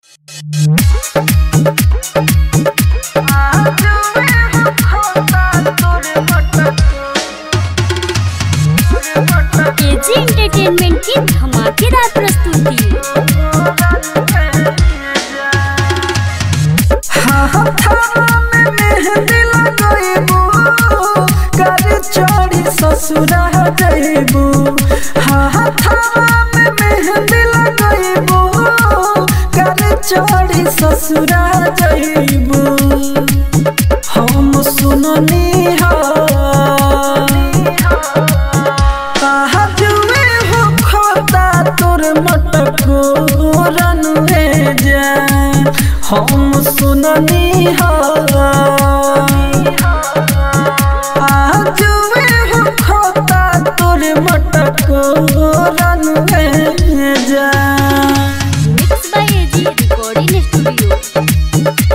AG entertainment की धमाकेदार प्रस्तुति ससुरा जइबू हाथावा में मेहंदी लगइबू कर चढ़ी ससुरा जइबू हम सुननी हा कहा जुए हो खोता तोर मटको रनुए जा हम सुननी हा जुए हो खोता तोर मटको रनुए जा mix by AG recording studio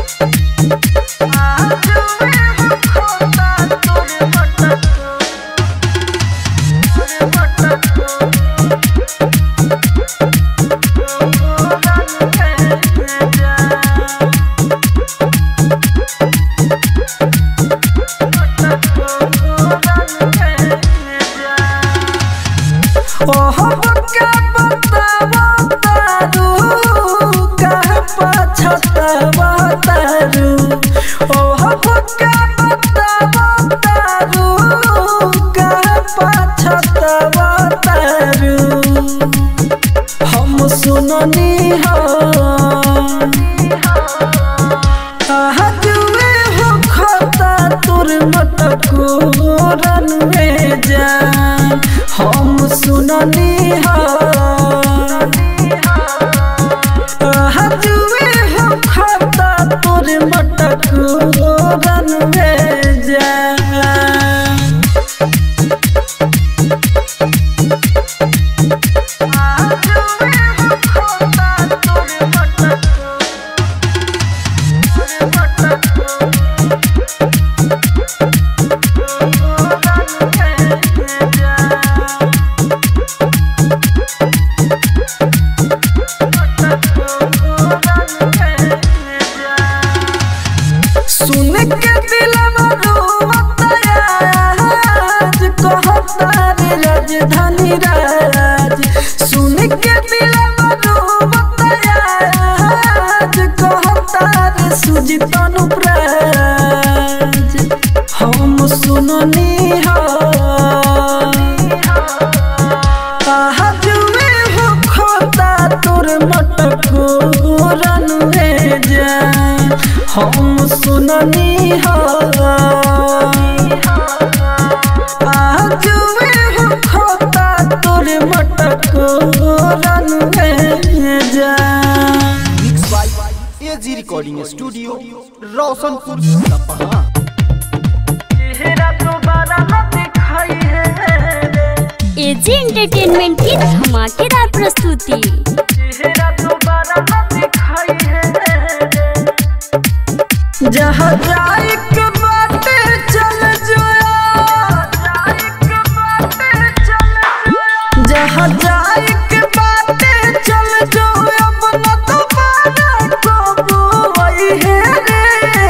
ओह बक्का बतावा तारू कह पछतावा तारू ओह बक्का बतावा तारू कह पछतावा तारू हम सुननी हो कहा जुए हो खाता तोर मटको रनवे जा हम सुननी हो कहा जुए हो खाता तोर मटको रनवे जा सुन के दिलवा रोवता आज कहता रे राजधानी राज सुन के दिलवा रोवता आज कहता रे सुजित अनुप्राज हम सुननी हो कहा जुए हो खोता तोर मटको रनुए जा हम सुननी हो जुए हो खोता तोर मटको रनुए जा mix by AG recording studio Roshanpur Sapaha चेहरा दोबारा न दिखाई है रे एजी एंटरटेनमेंट की धमाकेदार प्रस्तुति चेहरा दोबारा न दिखाई है जहाँ जाए के बाटे चल जोया जहाँ जाए के बाटे चल जो अब न दोबारा कबू वही है रे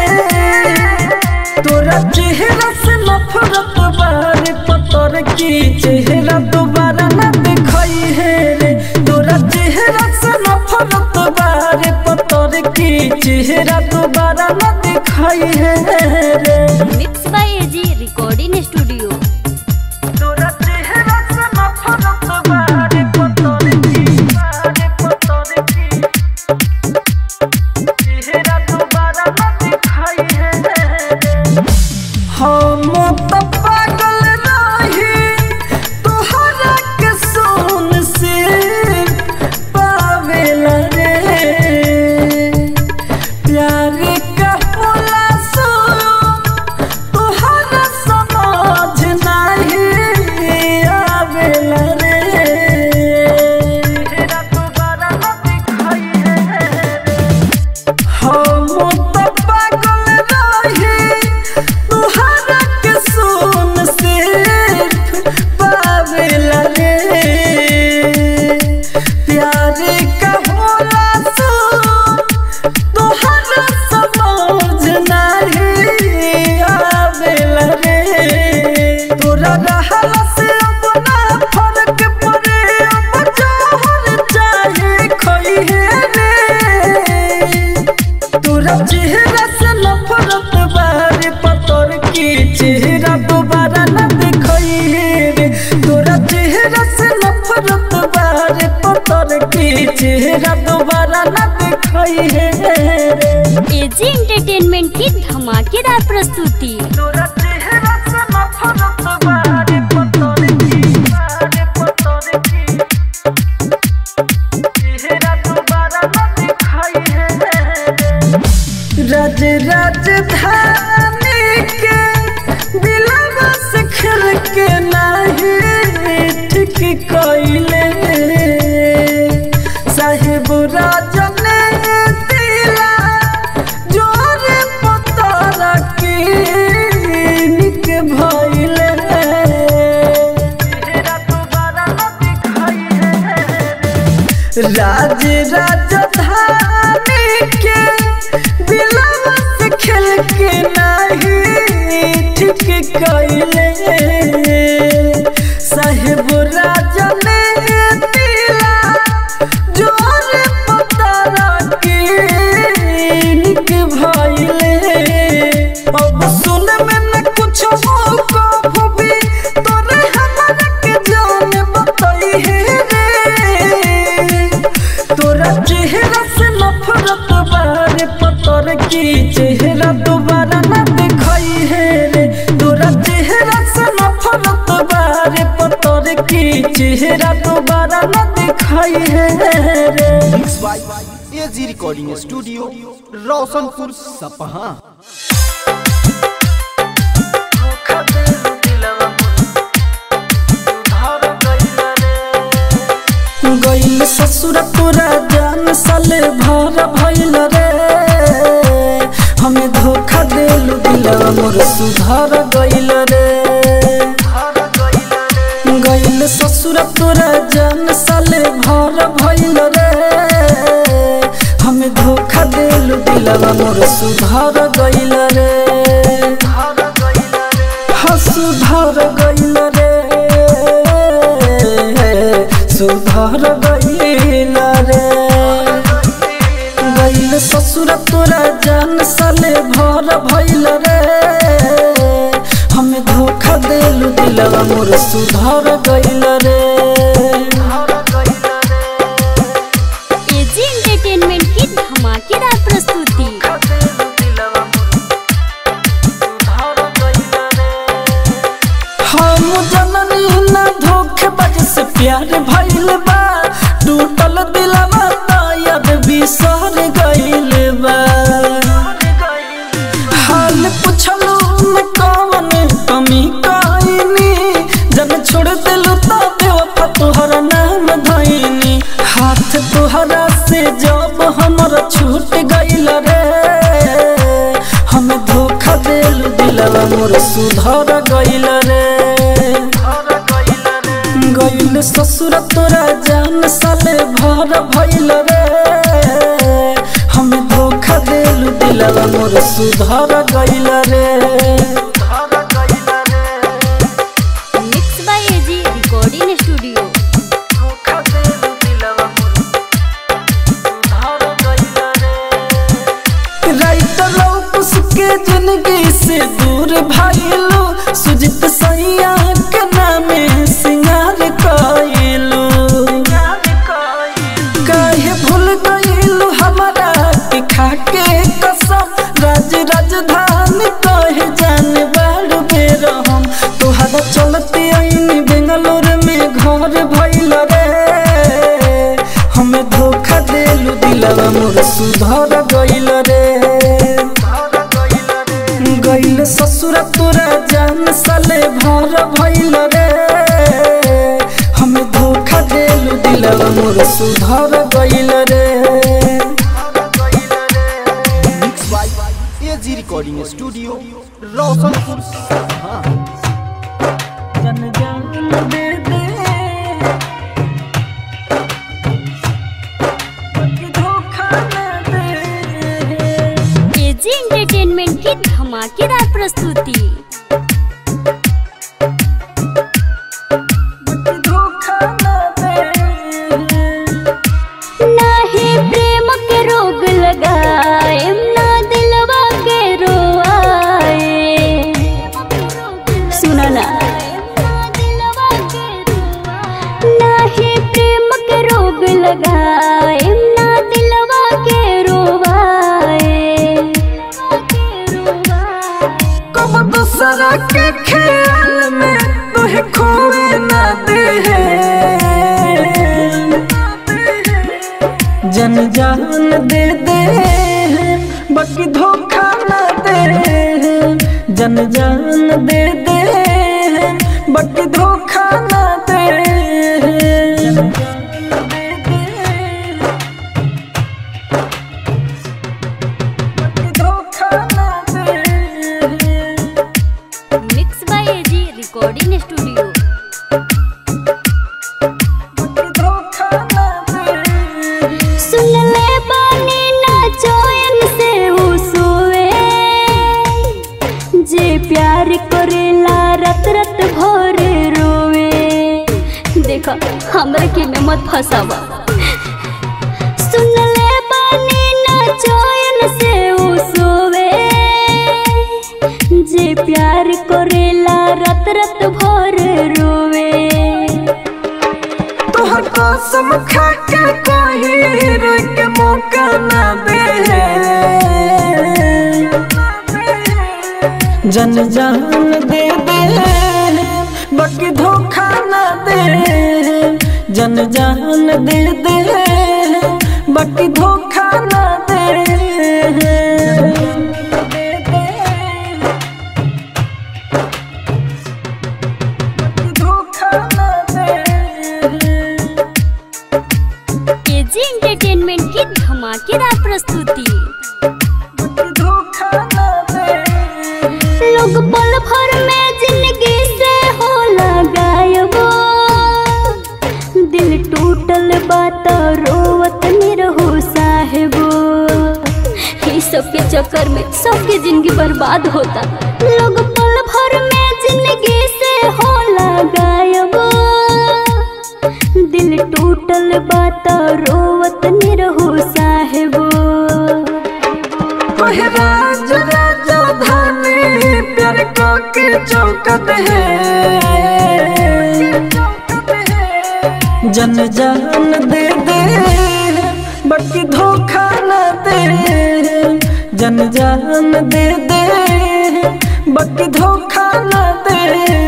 तोरा चेहरा से नफरत बारे पतर की चेहरा दोबारा न दिखाई है रे तोरा चेहरा से नफरत बारे पतर की चेहरा दोबारा न दिखाई है रे mix by AG recording studio तोरा चेहरा से नफरत बारे पतर की बारे पतर की चेहरा दोबारा न दिखाई है रे हम तो पागल रही तोहरा के सोन से पावेला रे प्यार का होला सो तो चेहरा दोबारा न दिखाई है रे एजी एंटरटेनमेंट की धमाकेदार प्रस्तुति तोरा चेहरा से नफरत बारे पतोरे की बारे पतोरे की चेहरा दोबारा न दिखाई है राज राजधानी के दिलवा से खिल के नाही ठीक कइले साहिब राजन दिला जोर पतारा के निक भइले चेहरा दोबारा न दिखाई है राज राजधानी के दिलवा से खेल के नहीं ठीक कइले साहेब राजा ने दिला जोर पतारा के निक भइले अब सुन में न कुछ हो को भी तोरे हमरा के जान बताई है रे तोरा चेहरा से नफरत बारे पतर की चेहरा दोबारा न दिखाई है रे तोरा चेहरा से नफरत बारे पतर की चेहरा दोबारा न दिखाई है रे mix by AG recording studio Roshanpur Sapaha गइल ससुर तोरा जान साले भर भइल रे हमें धोखा देलु दिलवा मोर सुधर गइल रे गइल ससुर तोरा जान साले भर भइल रे हमें धोखा देलु दिलवा मोर सुधर गइल रे हाँ सुधर गइल रे सुधर गइल रे गइल ससुर तोरा जान साले भर भइल रे हमें धोखा देलु दिलवा मोर सुधर गइल रे एजी एंटरटेनमेंट की धमाकेदार प्रस्तुति हम जननी न धोखेबाज से प्यार भइल बा टूटल दिलवा तायद बिसर गइल बा हाल पुछलू न कवन कमी कइनी जब छोड़ दिलू तो बेवफा तोहर नाम धइनी हाथ तोहरा से जब हमर छूट गइल रे हम धोखा देलू दिलवा मोर सुधर गइल रे गइल ससुर तोरा जान साले भर भइल रे हम धोखा देलू दिलवा मोर सुधर गइल रे mix by AG recording studio writer Laukus के जिंदगी से दूर भाईलू सुजित सैया के नामे सिंगार कइलू काहे भूल गइलू हमारा के खाके कसम राज राजधानी कहे जाने बाड़ बेर हम तोहरा चलते आईनी बेंगलोर में घर भइल रे हमें धोखा देलू दिलवा मोर सुधर गइल रे गइल ससुर तोरा जान साले भर भइल रे हमें धोखा देलू दिलवा मोर सुधर गइल रे mix by AG recording studio Roshanpur Sapaha जन जान दे दे बाकी धोखा न दे एजी एंटरटेनमेंट की धमाकेदार प्रस्तुति बाकी धोखा न दे नाही प्रेम के रोग लगाए ना दिलवा के रोआए सुना ना नाही प्रेम के रोग लगाए बाकी धोखा ना दे जन जान दे दे बाकी धोखा ना दे बाकी धोखा ना दे mix by AG recording studio धोखा ना दे सुन ले बानी ना चैन से वो सोए जे प्यार करेला रत रत भर रोवे देखा हमरा के में मत फसावा सुन ले बानी ना चैन से वो सोवे जे प्यार करेला रत रत भर रोवे तोहर कसम खा के कोई रोक के मौका ना दे जन जान दे दे बाकी धोखा ना दे जन जान दे दे बाकी धोखा ना दे बाकी धोखा ना दे केजी एंटरटेनमेंट की धमाकेदार प्रस्तुति धोखा ना दे लोग पल भर में जिंदगी से हो गायबो दिल टूटल बात रोवत निरहो साहेबो ये सबके चक्कर में सबके जिंदगी बर्बाद होता लोग पल भर में जिंदगी से हो गायबो दिल टूटल बात रोवत निरहो साहेबो ओहे राज राजा धानी प्यार को के चौकत है जन जान दे दे बाकी धोखा न दे जन जान दे दे बाकी धोखा न दे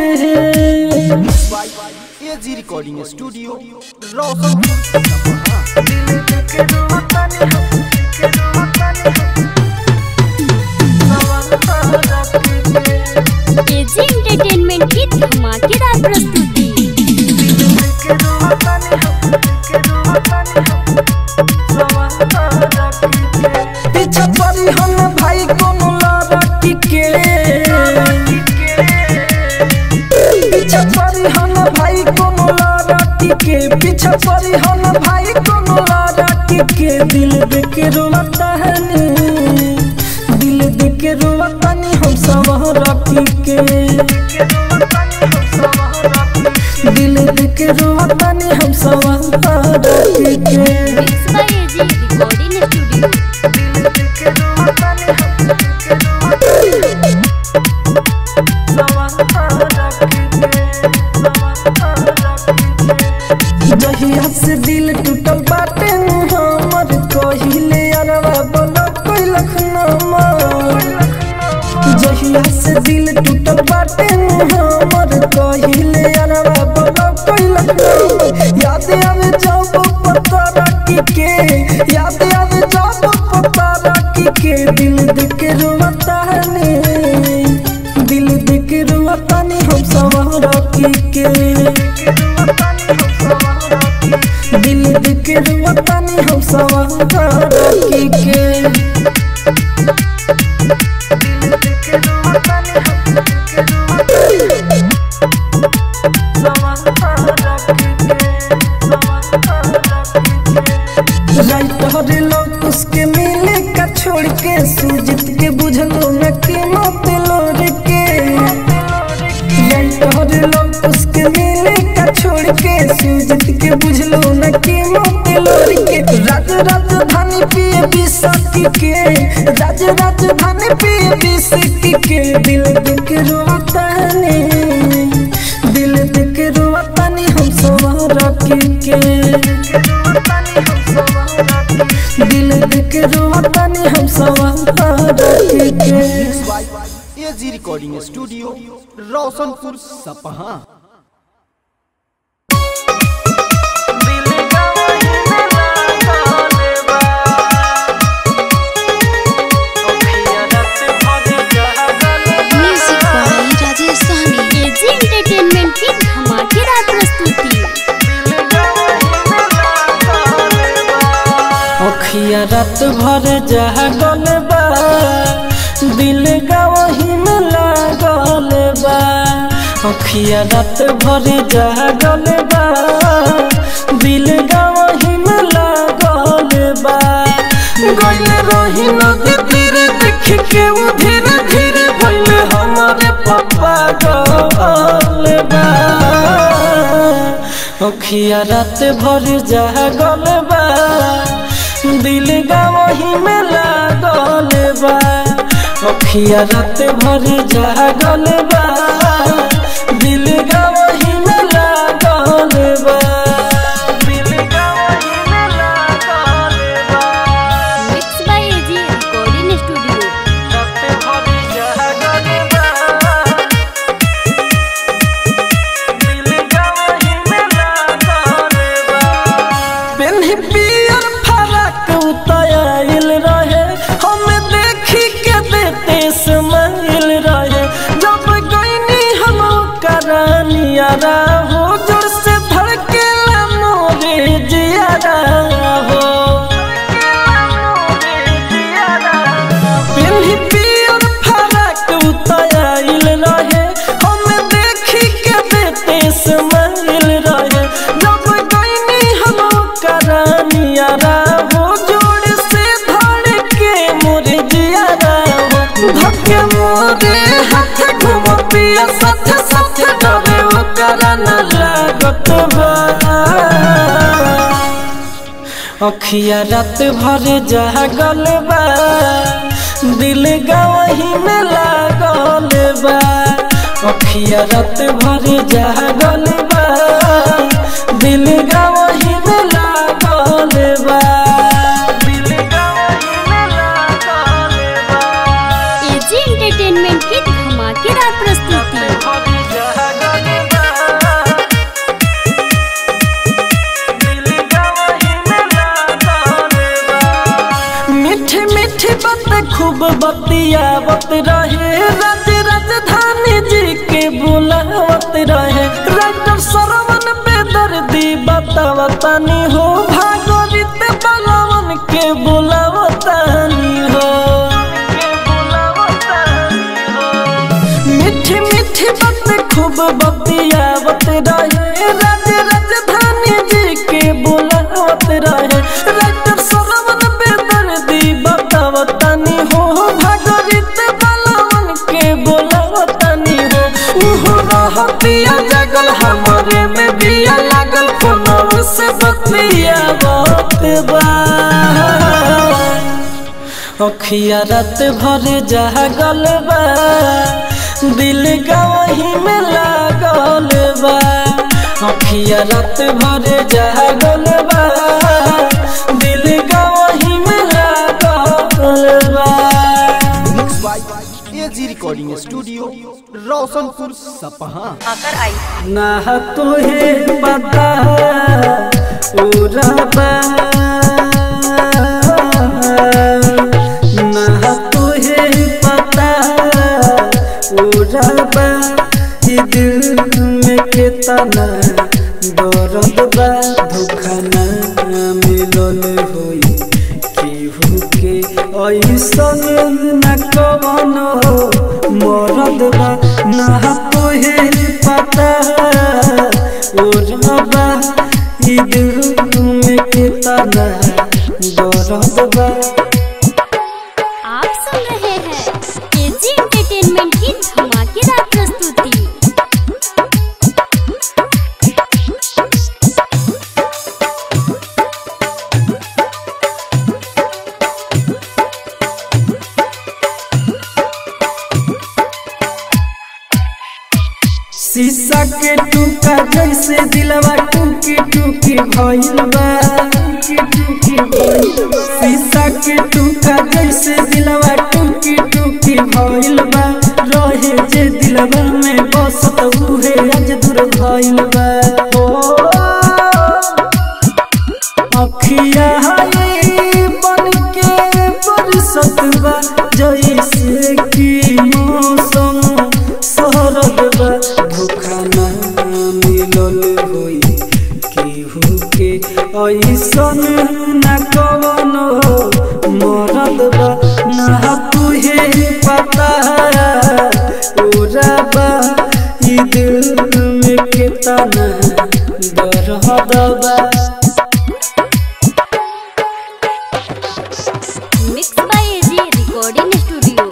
AG recording studio Roshanpur KG entertainment की धमाकेदार प्रस्तुति पीछा पड़ी हम भाई कोनो लड़की के पीछा पड़ी हम भाई कोनो लड़की के पीछा पड़ी हम भाई कोनो लड़की के दिल देख रोता है नी दिल देख रोता नी हम सब रखी के दिल देख रोता नी हम सब रखी के mix by AG recording studio जहिया से दिल टूटल बाटे हमर कहिले अरवा बोला कोई लखनमा जहिया से दिल टूटल बाटे हमर कहिले अरवा बोला कोई लखनमा याद आवे जब पता रखी के याद आवे जब पता रखी के दिल देख रोता है ने दिल देख रोता ने हम सब रखी के दिल देख रोता ने हम सब रखी के राइट हरे लोग उसके मिले का छोड़ के सूजित के बुझलो न के मत लोर के राइट हरे लोग उसके मिले का छोड़ के सूजित के बुझलो न के मत लोर के राज राजधानी पिए बिसाती के राज राजधानी पिए बिसाती के दिल दिख रोता ने दिल दिख रोता ने हम सब रखी के दिल दिख रोता ने हम सब रखी के एजी रिकॉर्डिंग स्टूडियो रोशनपुर सपहा रात भर जागल बा दिल गवही में लागल बा अखिया रात भर जागल बा दिल गवही में लागल बा गइल रही नदी तीरे देख के वो धीरे धीरे भइल हमारे पापा गल बा अखिया रात भर जागल बा दिल गवही में लागल बा अखिया रात भर जागल बा दिल गवही में लागल बा दिल गवही में लागल बा mix by AG recording studio रात भर जागल बा दिल गवही में लागल बा पेन्ही पियर फरक उतायल रहे हम देखी के देते समाइल रहे जब गईनी हम करानिया हो जोर से धड़के मोरे जियारा हो पेन्ही पियर फरक उतायल रहे हम देखी के देते समाइल रहे जब गईनी हम करानिया हो जोड़ से धड़के मोरे जियारा हो धक्के मोरे हाथ घुमतिया साथ साथ डरे वो कराना लागत बा अखिया रात भर जागल बा दिल गवही में लागल बा अखिया रात भर जागल बा दिल गवही में लागल बा दिल गवही में लागल बा एजी एंटरटेनमेंट की धमाकेदार प्रस्तुति मीठी मीठी बात खूब बतियावत रहे राज राजधानी जी के बुलावत रहे राइटर सरवन बेदर्दी बतावतानी हो भागवत बलवन के बुलावतानी हो मीठी मीठी बात खूब बतियावत रहे राज राजधानी जी के बुलावत रहे राइटर सरवन बेदर्दी बतावतानी हो भागवत बलवन के बुलावतानी हो उहो रहतिया जगल हमरे में बिया लागल फोनव से बतियावत बा अखिया रात भर जागल बा दिल गवही में लागल बा अखिया रात भर जागल बा दिल गवही में लागल बा mix by AG recording studio Roshanpur Sapaha ना तुहे पता उरबा ना तुहे पता उरबा ई दिल में कितना दर्द बा धोखा ना मिलल होई केहू के ऐसन न कवनो मरद बा ना तोहे पता ओरबा ई दिल में कितना दर्द बा आप सुन रहे हैं एजी एंटरटेनमेंट की धमाकेदार प्रस्तुति शीशा के टूका जैसे दिलवा टूकी टूकी भइल बा शीशा के टूका जैसे दिलवा टूकी टूकी भइल बा रहे जे दिलवा में बसत उहे आज दूर भइल बा ओ अखिया हाय बन के बरसत बा जैसे कि मौसम शरद बा धोखा ना मिलल होई केहू के ऐसन न कवनो दरहदबा mix by AG recording studio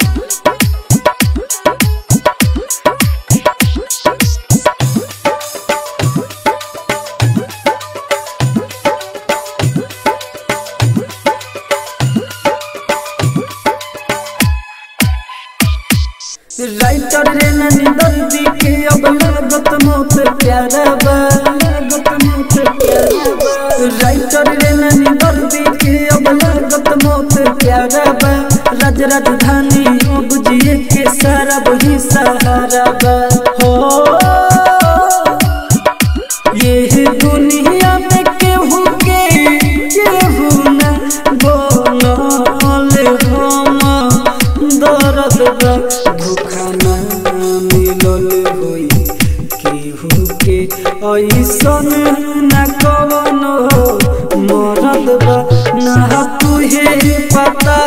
writer रे ननी दर्दी के अब लागत मौत प्यारा बा लागत मौत प्यारा बा राइटर रे ननी दर्दी के अब लागत मौत प्यारा बा राज राजधानी अब जिए के सारा वही सहारा बा हो ये दुनिया में केहू के केहू न बोलल हम दर्द बा धोखा न मिलल होई केहू के ऐसन न कवनो मरद बा ना तुहे पता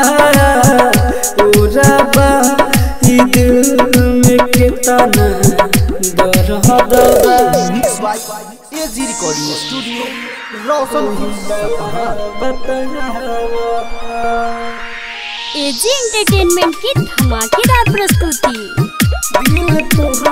उरा ई दिल में कितना दर्द बा mix by AG recording studio Roshanpur AG entertainment की धमाकेदार प्रस्तुति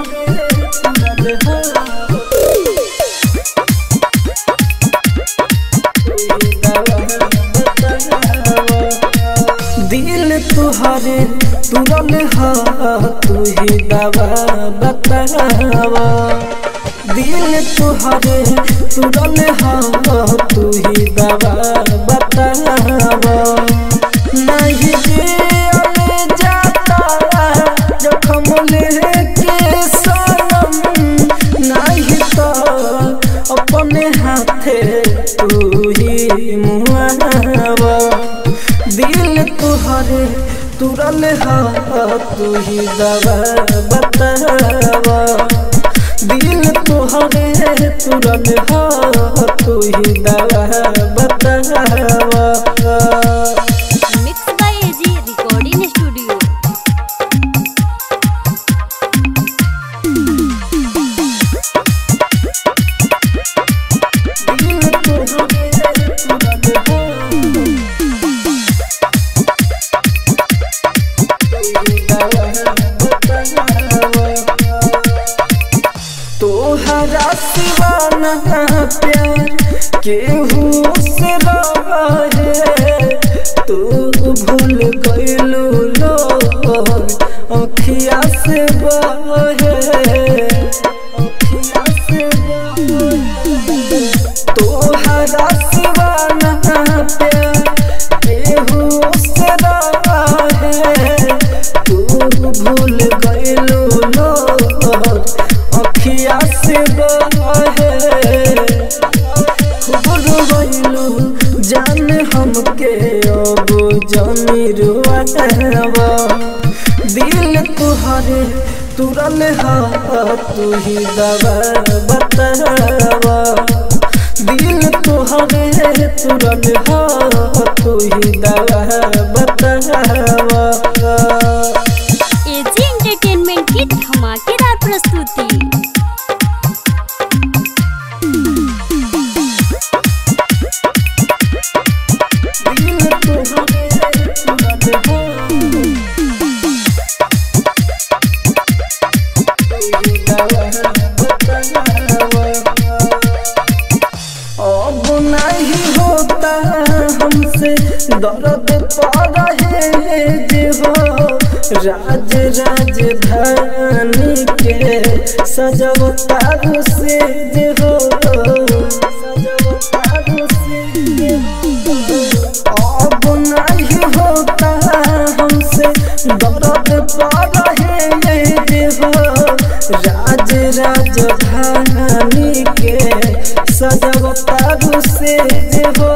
दिल तुहरे तुरल हा तू ही दवा बतावा दिल तुहरे तुरल हा तू ही दवा बतावा नहीं जियले जाता जखम लेके सनम नहीं तो अपने हाथे तू ही मुआवा दिल तुहरे तुरल हा तू ही दवा बतावा दिल तुहरे तुरल हा तू ही दवा बतावा mix by AG recording studio तोहरा सिवाना प्यार केहू से रहे तू भूल गइलू लोग अखिया से बहे अखिया से बहे तोहरा सिवाना प्यार केहू से रहे तू भूल गइलू लोग अखिया से बहे खूब रोइलू जान हमके अब जानी रुआवा दिल तुहरे तुरल हा तू ही दवा बतावा दिल तुहरे तुरल हा तू ही दवा बतावा एजी एंटरटेनमेंट की धमाकेदार प्रस्तुति अब नहीं होता हमसे दर्द पा रहे जे हो राज राजधानी के सजवता से जे हो सजवता से जे हो अब नहीं होता हमसे दर्द पा रहे जे हो राज राजधानी के सजवता से जे हो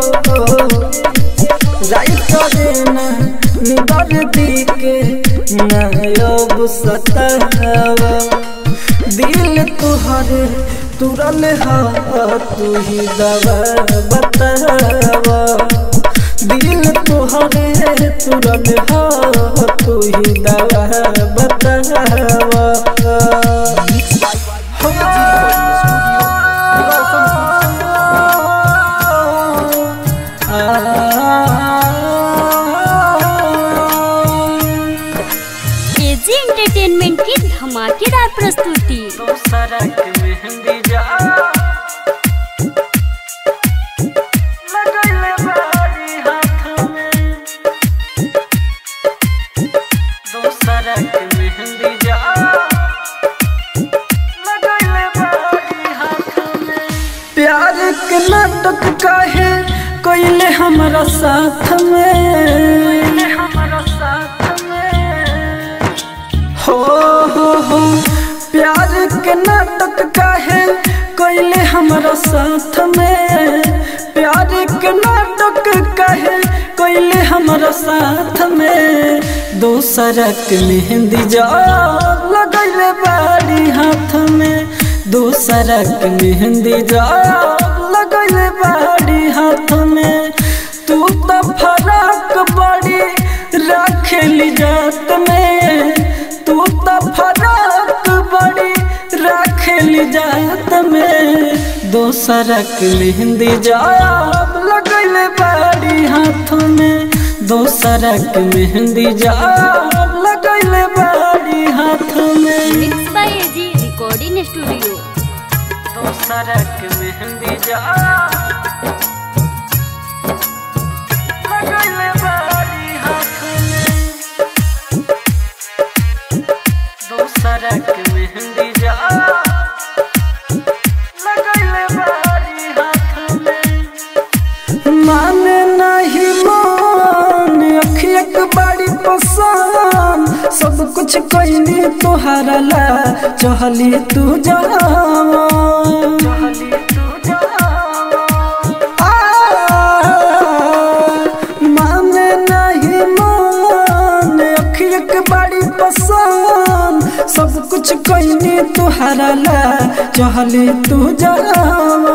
राइट देना निबर दी के नायब सतावा दिल तुहरे तुरल हा तू ही दवा बतावा दिल तुहरे तुरल हा तू ही दवा बतावा mix by AG recording studio Roshanpur entertainment की धमाकेदार प्रस्तुति सरक मेहंदी जा लगैले बारी हाथ में दोसरक मेहंदी जा लगैले बारी हाथ में प्यार के नाटक काहे कोइले हमारा साथ में हमारा साथ में हो हो हो प्यार के नाटक काहे कोइले हमारा साथ में प्यार के नाटक काहे कोइले हमारा साथ में दोसरक मेहंदी जा लगैले बारी हाथ में दोसरक मेहंदी जा लगैले बारी हाथ में तू तो फराक बड़ी रखेली जात में तू तो फराक बड़ी रखेली जात में दोसरक मेहंदी जाब लगैले बारी हाथ में दोसरक मेहंदी जाब लगैले बारी हाथ में mix by AG recording studio दोसरक मेहंदी जा लगैले बारी हाथ में दोसरक मेहंदी जा लगैले बारी हाथ में माने नहीं मान अखियक बड़ी पसंद सब कुछ कोई तोहरा ला चहली तू जावा चहली तू माने नहीं मान अखियक बड़ी पसंद सब कुछ कोई तुहरा ला चहली तू जावा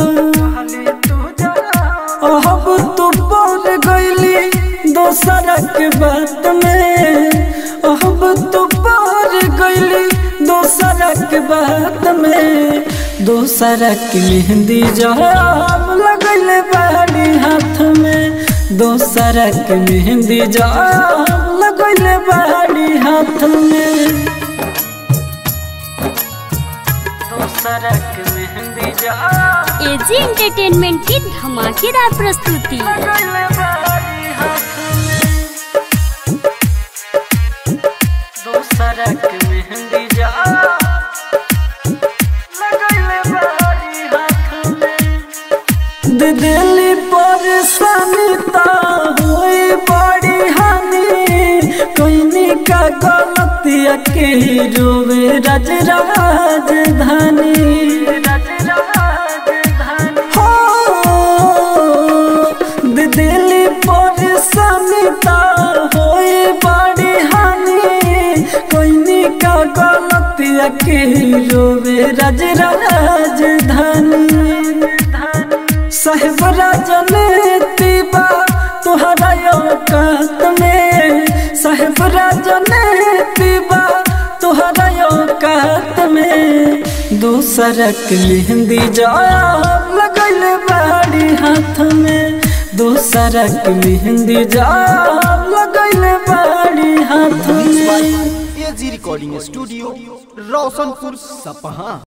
अब तू बोल गईली दोसरक बात में अब तू बोल गईली दोसरक बात में दोसरक मेहंदी जब लगले बाड़ी हाथ में दोसरक मेहंदी जब लगले बाड़ी हाथ में दोसरक मेहंदी जब एजी एंटरटेनमेंट की धमाकेदार प्रस्तुति लगले बारी हाथ में दोसरक मेहंदी जा लगले बारी हाथ में दे दिली परेशानी ता होई बड़ी हानि कोइनी का गलतिया के रोवे राज राजधानी राज राजधानी हो दे दिली परेशानी ता होई बड़ी हानि कोइनी का गलतिया के रोवे राज राजधानी साहेब राजनीति बा तुहरा औकात में साहेब राजनीति बा तुहरा औकात में दूसरक मेहंदी जाब लगैले बाड़ी हाथ में दूसरक मेहंदी जाब लगैले बाड़ी हाथ में एजी रिकॉर्डिंग स्टूडियो रोशनपुर सपहा